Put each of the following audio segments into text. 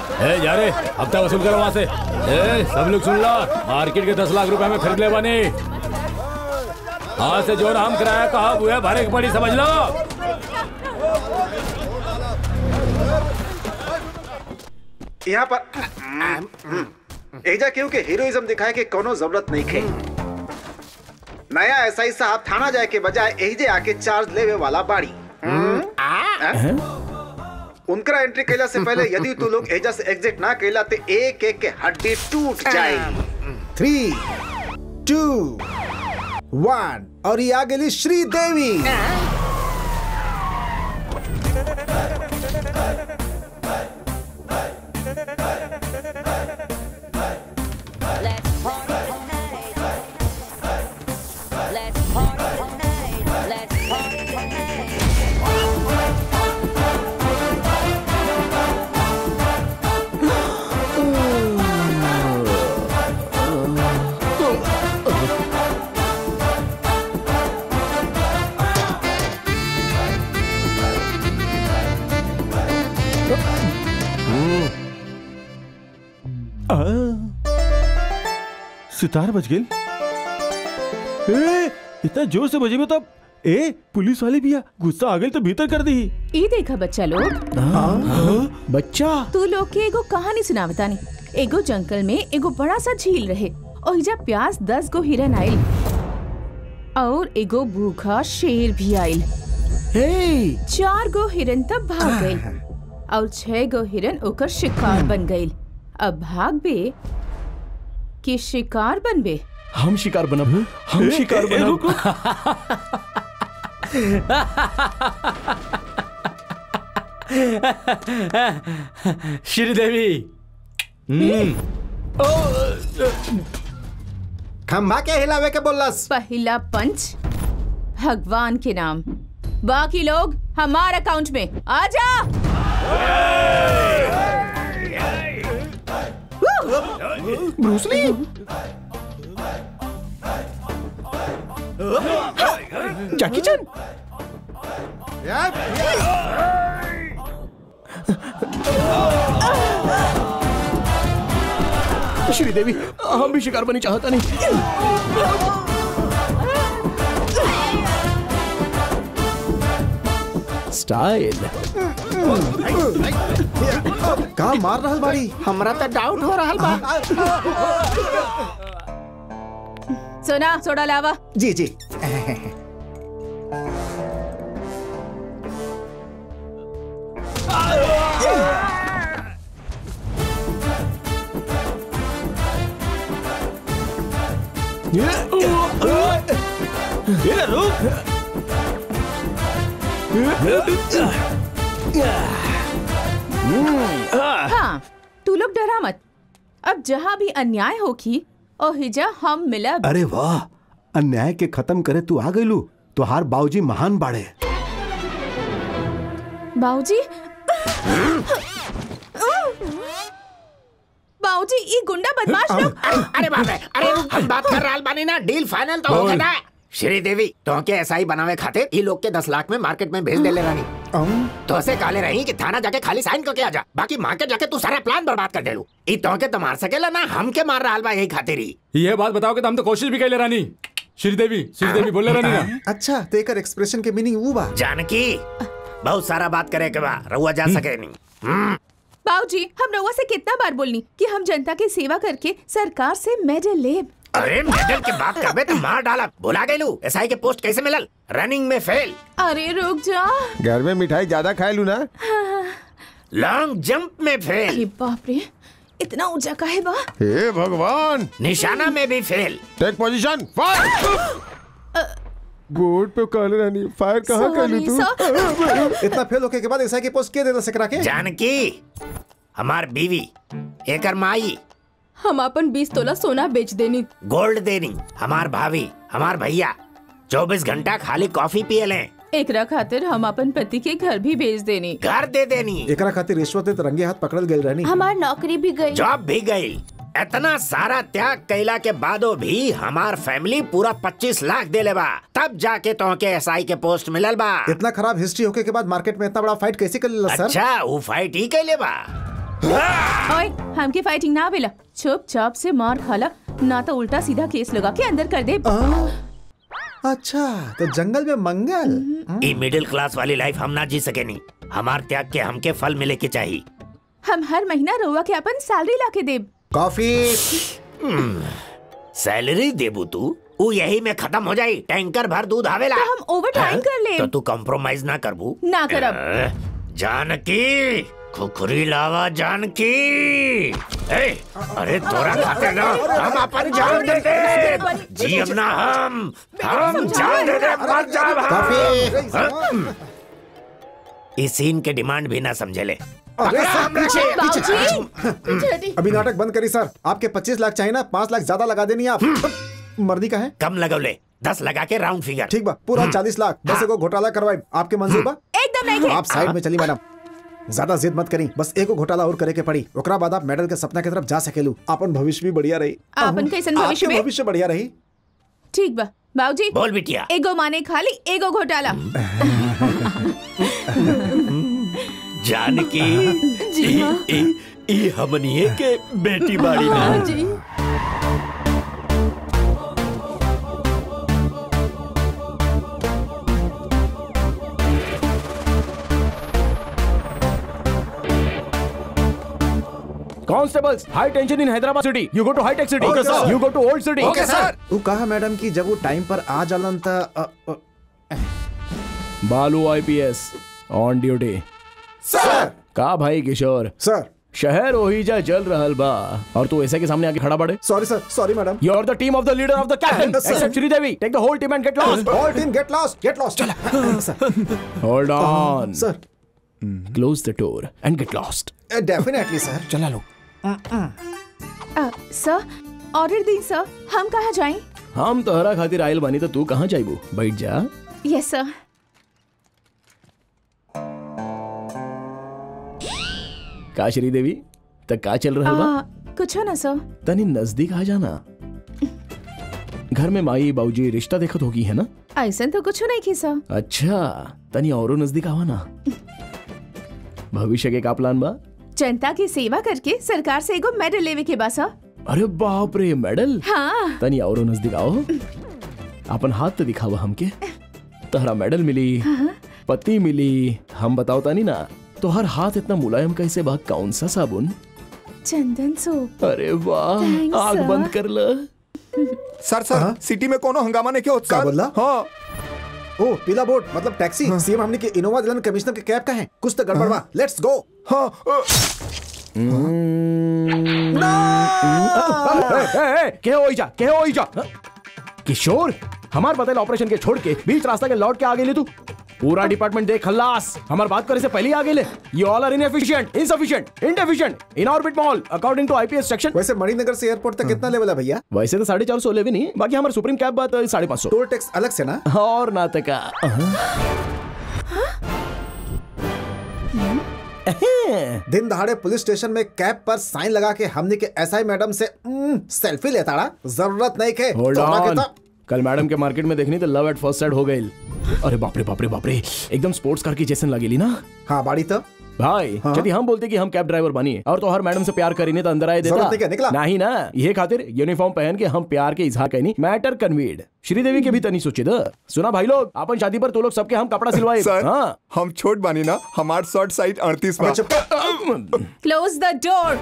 ए जा रे हफ्ता वसूल करो वहाँ से ए सब लोग सुन लो मार्केट के दस लाख रुपए में खरीद ले बनी आज से जो नाम किराया कहा हुआ है भरे की पड़ी समझ लो यहाँ पर एजा क्यों के हीरोइज्म दिखाए के कोनो जरूरत नहीं खे नया एसआई साहब थाना जाए के बजाय एहिजे आके चार्ज लेवे वाला बाड़ी हैं? उनकरा एंट्री कैला से पहले यदि तू लोग एजा से एग्जिट ना कैला तो एक एक के हड्डी टूट जाए थ्री टू वन और ये आ गई Sridevi Let's party tonight. Let's party tonight. Let's party tonight. Sitar बज गेल ए इतना जोर से बजे में तब ए पुलिस वाले भी आ गुस्सा आ गई तो भीतर कर दी ई देखा बच्चा लोग बच्चा तू लोग के एगो कहानी सुनावतानी एगो जंगल में एगो बड़ा सा झील रहे और इजा प्यास दस गो हिरन आइल और एगो भूखा शेर भी आइल हे चार गो हिरन तब भाग गइल और छह गो हिरन ओकर शिकार बन गइल अब भाग बे कि शिकार बनबे हम शिकार बनब हम शिकार बनब श्रीदेवी खम्भा के हिलावे के बोलस पहला पंच भगवान के नाम बाकी लोग हमार अकाउंट में आजा ब्रूसली जैकी चैन श्रीदेवी हम भी शिकार बनी चाहता नहीं स्टाइल का मार रहल बाड़ी हमरा तो डाउट हो रहा बा सोना सोडा लावा जी जी ये रुक हाँ तू लोग डरा मत अब जहाँ भी अन्याय होगी ओहिजा हम मिलब अरे वाह अन्याय के खत्म करे तू आ गईलू तुहार बाबूजी महान बाड़े बाबूजी बाबूजी ये गुंडा बदमाश लोग अरे बाप रे अरे हम बात कर रहा बानी ना डील फाइनल तो हो गया ना श्रीदेवी तो के ऐसा ही बनावे खाते ई लोग के दस लाख में मार्केट में भेज दे ले रानी तो ऐसे काले रही कि थाना जाके खाली साइन करके आ जा बाकी मार्केट जाके तू सारा प्लान बर्बाद कर देलू ई तो के तो मार सकेला ना हम के मार रहा बा यही खातिर ही ये बात बताओ कि हम तो कोशिश भी कैले रानी श्रीदेवी श्रीदेवी बोले रानी ना अच्छा तेकर एक्सप्रेशन के मीनिंग वो बा जानकी बहुत सारा बात करे के बा रहुआ जा सके नहीं बाबूजी हम रउआ से कितना बार बोलनी कि हम जनता की सेवा करके सरकार से मेडल लेब अरे मेडल की बात करबे तो मार डाला भुला गईलू एसआई के पोस्ट कैसे मिलल रनिंग में फेल अरे रुक जा घर में मिठाई ज्यादा खाए लू ना लॉन्ग जंप में फेल अरे बाप रे इतना ऊंचा काहे बा हे भगवान निशाना में भी fail take position fire board पे काले रानी फायर कहाँ कर Sorry, ली तू sir. इतना फेल होके के बाद एसआई के पोस्ट के देना सकरा के जानकी हमार बीवी एकर माई हम अपन बीस तोला सोना बेच देनी गोल्ड देनी हमार भाभी हमार भैया चौबीस घंटा खाली कॉफी पिए लें एकरा खातिर हम अपन पति के घर भी भेज देनी घर दे देनी एकरा खातिर रिश्वत दे रंगे हाथ पकड़ल गई रहनी हमार नौकरी भी गई जॉब भी गई इतना सारा त्याग कैला के बादो भी हमार फैमिली पूरा पच्चीस लाख दे बा तब जाके तो के एसआई के पोस्ट मिलल बा इतना खराब हिस्ट्री होके के बाद मार्केट में इतना बड़ा फाइट कैसे कर लेला सर अच्छा वो फाइट ही कैले बा ओए हमके फाइटिंग ना बेला चुपचाप से मार खाला ना तो उल्टा सीधा केस लगा के अंदर कर दे अच्छा तो जंगल में मंगल ई मिडिल क्लास वाली लाइफ हम ना जी सके नहीं हमार त्याग के हमके फल मिले के चाहिए हम हर महीना रउआ के अपन सैलरी ला के देब कॉफी सैलरी देबू तू ऊ यही में खत्म हो जाई टैंकर भर दूध आवेला तो हम ओवर टाइम कर ले तो तू कॉम्प्रोमाइज ना करबू ना करब अ, जानकी खुखरी लावा जानकी ए, अरे तोरा खाते ना हम अपन जान दे दे जी अब ना हम हम जान दे दे मर जा कॉफी इस सीन के डिमांड भी ना समझे ले अरे सर पीछे बाबूजी पीछे हटी। अभी नाटक बंद करी सर आपके 25 लाख चाहिए ना 5 लाख ज्यादा लगा देनी आप मर्दी का है कम लगौले दस लगा के राउंड फिगर ठीक बा पूरा 40 लाख बस एगो घोटाला करवाई आपके मंजूर बा एकदम नहीं आप साइड में चली मैडम ज्यादा जिद मत करी बस एगो घोटाला और करे के पड़ी ओकरा बाद आप मेडल के सपना की तरफ जा सकेलू अपन भविष्य भी बढ़िया रही आपन कैसन भविष्य आपके में? भविष्य बढ़िया रही ठीक बा बाबूजी बोल बिटिया एगो माने खाली एगो घोटाला जानकी जी हाँ। ई, ई, ई हमनिए के बेटी बाड़ी ना जी Constables, high tension in Hyderabad city. You go to high tech city. Okay, sir. You go to old city. वो कहा मैडम कि जब वो टाइम पर आ जालन त अ, अ, बालू आईपीएस ऑन ड्यूटी सर का भाई किशोर सर शहर ओहिजा जल रहल बा और तू ऐसे के सामने आके खड़ा पड़े sorry sir sorry madam You are the team of the leader of the captain. Yes, sir. Except Shri Devi. Take the whole team and get lost. All team get lost get lost sir Hold on. Sir Close the door and get lost. Definitely sir चला लो अ, सर order दी सर हम कहाँ जाएं हम तोहरा खातिर आयल बानी तो तू कहाँ जाइबू बैठ जा यस सर का श्री देवी तक का चल रहा बा आ, कुछ ना सर तनी नजदीक आ जाना घर में माई बाबूजी रिश्ता देखत होगी है ना ऐसा तो कुछ नहीं की सर अच्छा तनी औरो नजदीक आवा ना भविष्य के का प्लान बा जनता की सेवा करके सरकार से एगो मेडल लेवे के बा सर अरे बाप रे मेडल हाँ तनी औरो नजदीक आओ अपन हाथ तो दिखावा हमके तहरा मेडल मिली पति मिली हम बताओ तानी ना तो हर हाथ इतना मुलायम कैसे बा कौन सा साबुन चंदन सोप अरे वाह Thanks, आग sir. बंद कर ल सर सर सिटी में कोनो हंगामा नहीं क्या होता क्या बोला? हाँ ओ पीला बोर्ड मतलब टैक्सी सीएम हमने के इनोवा दिलन कमिश्नर के कैब का है कुछ तो गड़बड़ बा लेट्स गो हाँ अ, के हो जा के हो जा किशोर हमार बदल ऑपरेशन के छोड़ के बीच रास्ता के लौट के आगे ले तू पूरा डिपार्टमेंट देख खल्लास हमार बात करे से पहले ही आगे ले you all are inefficient insufficient indeficient Inorbit mall according to IPS section वैसे मणिनगर से एयरपोर्ट तक कितना लेवल है भैया वैसे तो साढ़े चार सौ लेवे नहीं बाकी हमारे सुप्रीम कैब बात साढ़े पाँच सौ टोल टैक्स अलग से ना और नाटका दिन दहाड़े पुलिस स्टेशन में कैब पर साइन लगा के हमने के एसआई मैडम से उम्म, सेल्फी लेताड़ा जरूरत नहीं के होल्ड तोहरा के ऑन तो- कल मैडम के मार्केट में देखनी तो लव एट फर्स्ट साइड हो गई अरे बाप रे बाप रे बाप रे एकदम स्पोर्ट्स कार की जैसन लगेली ना हाँ बाड़ी तो भाई हाँ? यदि हम बोलते कि हम कैब ड्राइवर बनिए और तो हर मैडम से प्यार करीने तो अंदर आए जरूरत नहीं क्या, देता निकला? नहीं ना ये खातिर यूनिफॉर्म पहन के हम प्यार के इजहार कहनी मैटर कन्वीड श्रीदेवी के भी तनी सोचे द सुना भाई लोग अपन शादी पर तो लोग सबके हम कपड़ा सिलवाए सर हाँ हम छोट बानी ना हमार शॉर्ट साइड अड़तीस अबे चुप कर। क्लोज द डोर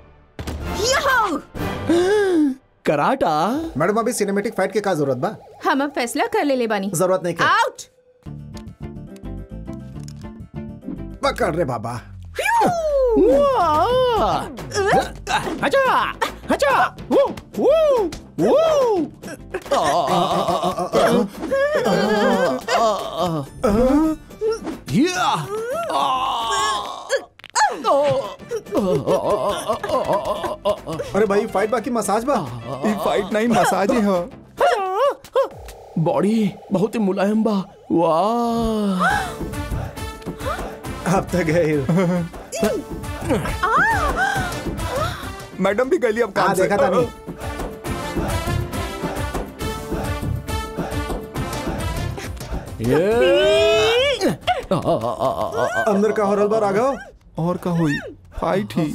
कराटा मैडम अभी सिनेमेटिक फाइट के का जरूरत बा हम अब फैसला कर ले ले बानी जरूरत नहीं के आउट पकड़ रे बाबा वाह! अच्छा अच्छा वो वो वो या अरे भाई फाइट बाकी मसाज बा ई फाइट नहीं मसाज ही है बॉडी बहुत ही मुलायम बा वाह अब तक गए मैडम भी गली अब काम हाँ से देखा था नहीं ये अंदर का हो रहा बा राघव और का हुई फाइट ही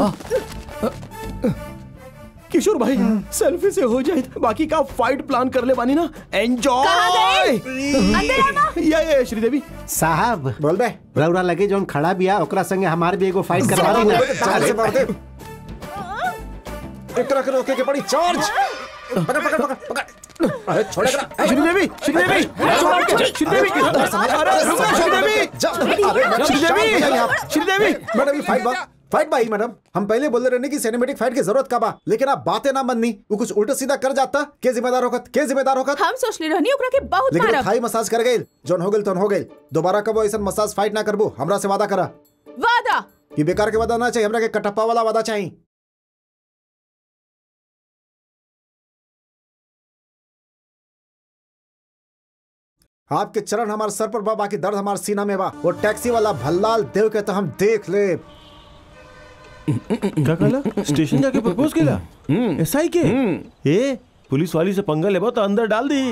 किशोर भाई सेल्फी से हो जाए बाकी का फाइट प्लान कर ले बानी ना एंजॉय या या श्रीदेवी साहब बोल बे रौरा लगे जोन खड़ा बिया ओकरा संगे हमार भी एगो फाइट करवा दी ना चार्ज से मार दे एकरा के रोके के पड़ी चार्ज पकड़ पकड़ पकड़ पकड़ अरे छोड़े करा श्रीदेवी श्रीदेवी श्रीदेवी अरे रुको श्रीदेवी श्रीदेवी श्रीदेवी मैडम ये फाइट बा फाइट भाई मैडम हम पहले बोल रहे कि सिनेमेटिक फाइट की जरूरत का बा लेकिन आप बातें ना बननी वो कुछ उल्टा सीधा कर जाता के जिम्मेदार होगत के जिम्मेदार होगत हम सोचले रहनी ओकरा के बहुत लेकिन वो मारब थाई मसाज कर गई जोन हो गई तोन हो गई दोबारा कबो ऐसा मसाज फाइट ना करबो हमरा से वादा करा वादा कि बेकार के वादा ना चाहिए हमरा के कटप्पा वाला वादा चाहिए आपके चरण हमारे सर पर बा बाकी दर्द हमारे सीना में बा वो टैक्सी वाला भल्लाल देव के तो हम देख ले क्या कहला स्टेशन जाके प्रपोज केला एसआई के ए पुलिस वाली से पंगा लेबो तो अंदर डाल दी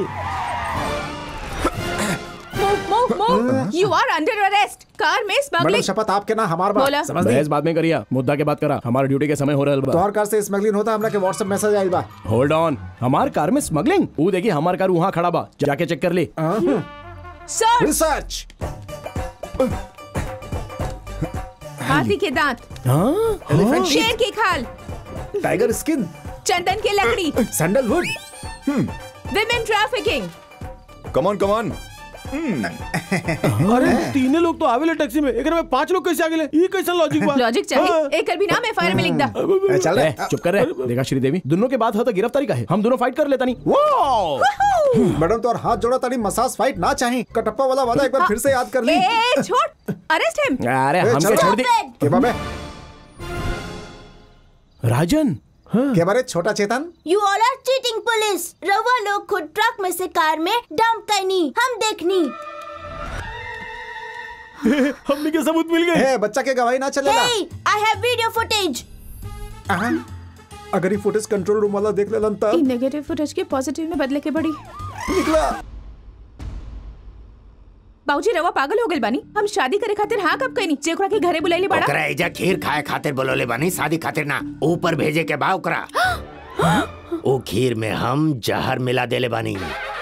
move move move you are under arrest car में मैडम स्मगलिंग शपथ आपके ना हमार बा बोला। समझ ली बहस बाद में करिया मुद्दा के बात करा हमारे ड्यूटी के समय हो रहल बा तोहर कार से स्मगलिंग होता हमरा के व्हाट्सएप मैसेज आइल बा होल्ड ऑन हमार कार में स्मगलिंग वो देखिए हमार कार वहाँ खड़ा बा जाके चेक कर ली सर रिसर्च हाथी के दांत हाँ शेर की खाल टाइगर स्किन चंदन की लकड़ी sandalwood women trafficking come on come on अरे तीने लोग तो आवेले टैक्सी में एकरा में पांच लोग कैसे आ गेले ई कैसा लॉजिक बा लॉजिक चाहिए एक भी नाम एफआईआर में लिख दा ए, चल ए, रहे चुप कर रहे देखा श्रीदेवी दोनों के बात हो तो गिरफ्तारी का है हम दोनों फाइट कर लेता नहीं वाओ मैडम तो और हाथ जोड़ा तानी मसाज फाइट ना चाहिए कटप्पा वाला वादा एक बार फिर से याद कर ली ए छोड़ अरेस्ट हिम अरे ए, हमके चलो। छोड़ दी के बाबे राजन के बारे Chhota Chetan you all are cheating police रवा लोग खुद ट्रक में से कार में डंप करनी हम देखनी हमने के सबूत मिल गए है बच्चा के गवाही ना चलेगा हे आई हैव वीडियो फुटेज अहाँ, अगर ये फुटेज कंट्रोल रूम वाला देख लेलन तब नेगेटिव फुटेज के पॉजिटिव में बदले के बड़ी निकला बाबूजी रवा पागल हो गइल बानी हम शादी करे खातिर हाँ कब कइनी जे ओकरा के घरे बुलाइली बाड़ा ओकरा एजा खीर खाए खातिर बोलोले बानी शादी खातिर ना ऊपर भेजे के बा ओकरा ओ खीर में हम जहर मिला देले बानी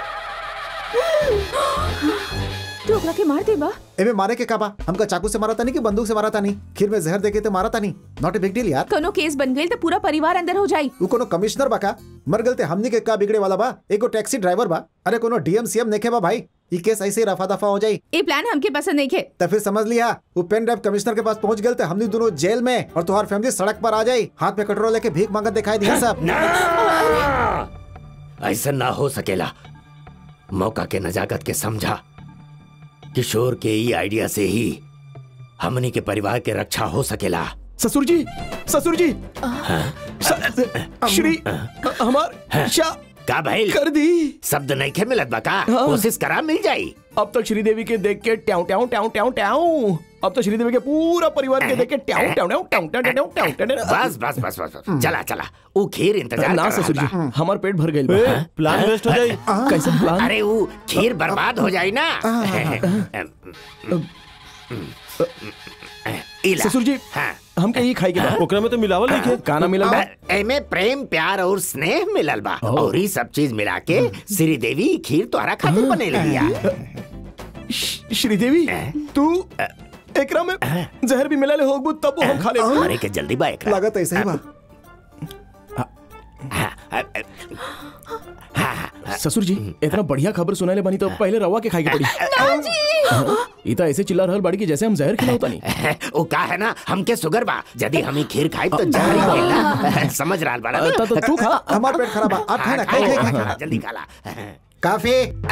तू ओकरा के मार दे बा एमे मारे के काबा हमका चाकू से मारा था नहीं कि बंदूक से मारा था नहीं खीर में जहर देके तो मारा था नहीं नॉट ए बिग डील यार कोनो केस बन गइल तो पूरा परिवार अंदर हो जाई वो कोनो कमिश्नर बा का मर गलते हमनी के का बिगड़े वाला बा एगो टैक्सी ड्राइवर बा अरे कोनो डीएम सीएम नेखे बा भाई ये केस ऐसे ही रफा दफा हो जाई ये प्लान हमके पसंद नहीं खे तो फिर समझ लिया वो पेन ड्राइव कमिश्नर के पास पहुंच गए थे हमनी दोनों जेल में और तुम्हारी फैमिली सड़क पर आ जाई हाथ में कटोरा लेके भीख मांगत दिखाई दिया सब ऐसा ना हो सकेला मौका के नजाकत के समझा किशोर के ई आइडिया से ही हमनी के परिवार के रक्षा हो सकेला ससुर जी ससुर जी स- श्री हमार शा का भाई कर दी शब्द नहीं खे मिलत बा का हाँ। कोशिश करा मिल जाई अब तक श्रीदेवी के देख के ट्याऊ ट्याऊ ट्याऊ ट्याऊ ट्याऊ अब तो श्रीदेवी के पूरा परिवार के देख के ट्याऊ ट्याऊ ट्याऊ ट्याऊ ट्याऊ ट्याऊ ट्याऊ ट्याऊ ट्याऊ बस बस बस बस बस चला चला वो खीर इंतजार ना कर ससुर जी रहा बा। हमार पेट भर गइल बा ए, प्लान वेस्ट हो जाई कैसे प्लान अरे वो खीर बर्बाद हो जाई ना इला। ससुर जी हाँ हमके ये खाई के बा ओकरा में तो मिलावल नहीं खे काना मिलल बा एमे प्रेम प्यार और स्नेह मिलल बा और ये सब चीज मिला के श्री देवी खीर तोहरा खातिर बने लिया श- श्रीदेवी तू एकरा में जहर भी मिला ले होगबू तब वो हम खा ले अरे के जल्दी बा एकरा लागत ऐसे ही बा ससुर जी इतना बढ़िया खबर सुनाले बनी तो पहले रवा के खाई के पड़ी इता ऐसे चिल्ला रहल बड़ी कि जैसे हम जहर खिलावता नहीं वो का है ना हमके शुगर बा यदि हम ही खीर खाई तो जहर ही मिलेला समझ रहा बड़ा तो, तो तू खा हमारा पेट खराब बा आप खाए ना खाए खाए खाए, खाए जल्दी खा ला काफी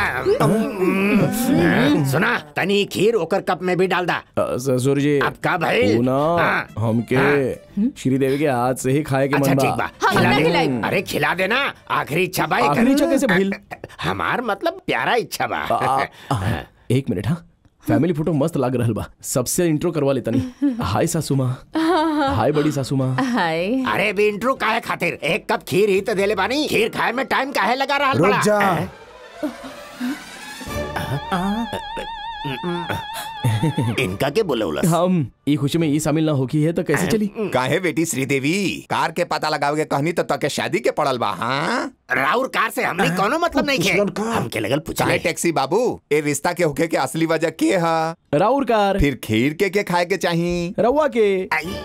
सुना तनी खीर ओकर कप में भी डाल दा अ, ससुर जी अब का भाई तू ना हाँ। हमके श्रीदेवी के हाथ से ही खाए के अच्छा मन ठीक बा बा हम खिला ना दे खिलाई। अरे खिला देना आखिरी इच्छा बा आखिरी इच्छा कैसे भइल? हमार मतलब प्यारा इच्छा बा आ, आ, एक मिनट हाँ फैमिली फोटो मस्त लाग रहल बा सबसे इंट्रो करवा लेता नहीं हाय सासू माँ हाय बड़ी सासू माँ हाय अरे भी इंट्रो काहे खातिर एक कप खीर ही तो देले बानी खीर खाए में टाइम काहे लगा रहा रुक जा इनका के बोले उलस हम ई खुशी में ई शामिल ना होकी है तो कैसे चली काहे बेटी श्रीदेवी कार के पता लगावे के कहनी तो तके शादी के पड़ल बा हाँ राउर कार से हमने कोनो मतलब नहीं पुछलन है का? हमके लगल चाहे पूछले टैक्सी बाबू ए रिश्ता के होके के असली वजह के है राउर कार फिर खीर के के खाए के चाहिए रउआ के आई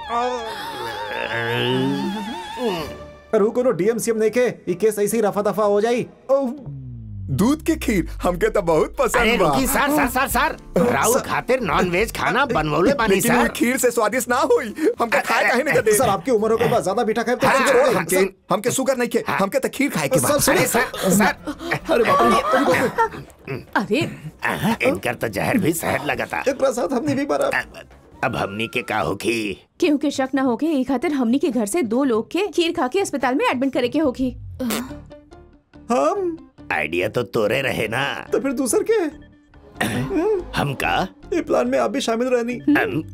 अरे कोनो डीएमसीएम नहीं के ई केस ऐसे ही रफा दफा हो जाई ओह, दूध के खीर हमके तो बहुत अरे पसंद बा रुकी सर सर सर सर राउर खातिर नॉन वेज खाना बनवले बानी लेकिन वो सर खीर से स्वादिष्ट ना होई हमके खाए काहे नहीं दे सर आपकी उम्र हो गई बस ज्यादा मीठा खाए तो हाँ, शुगर हो हाँ, गई। हमके हमके शुगर नहीं के हमके तो खीर खाए के बा सर अरे सुनिए सर सर अरे बाप रे अरे आहा, इनकर तो जहर भी शहर लगा था एक साथ हमने भी मारा अब हमनी के का होगी केहू के शक ना होके एक खातिर हमनी के घर से दो लोग के खीर खा के अस्पताल में एडमिट करे के होगी हम आइडिया तो तोरे रहे ना तो फिर दूसर के हम का ये प्लान में आप भी शामिल रहनी अम,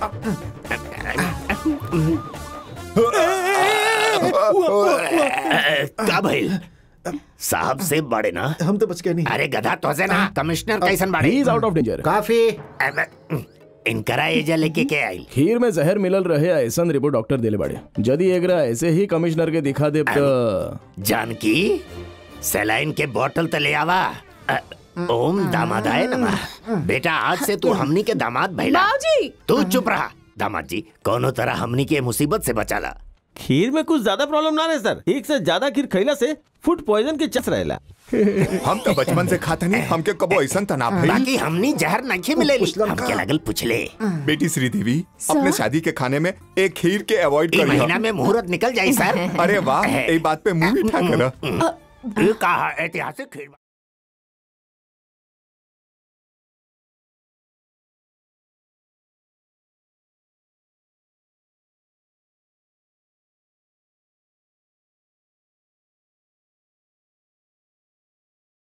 का भइल साहब से बड़े ना हम तो बच गए नहीं अरे गधा तो से ना कमिश्नर कैसन ही बाड़े इज आउट ऑफ डेंजर काफी अम, इनकरा एजा लेके के आई खीर में जहर मिलल रहे ऐसन रिपोर्ट डॉक्टर देले बाड़े यदि एकरा ऐसे ही कमिश्नर के दिखा दे तो जानकी सलाइन के बोतल तो ले आवा अ, ओम दामादाय नमः बेटा आज से तू हमनी के दामाद भैला बाबूजी तू चुप रहा दामाद जी कोनो तरह हमनी के मुसीबत से बचाला खीर में कुछ ज्यादा प्रॉब्लम ना रहे सर एक से ज्यादा खीर खैला से फूड पॉइजन के चस रहेला हम तो बचपन से खाते नहीं हमके कबो ऐसा तना भई बाकी हमनी जहर नहीं मिलेली पुछलन हमके का? लगल पुछले बेटी श्रीदेवी सर? अपने शादी के खाने में एक खीर के अवॉइड ई करिए महीना में मुहूर्त निकल जाई सर अरे वाह ये बात पे मुंह मीठा करा ये कहा ऐतिहासिक खीर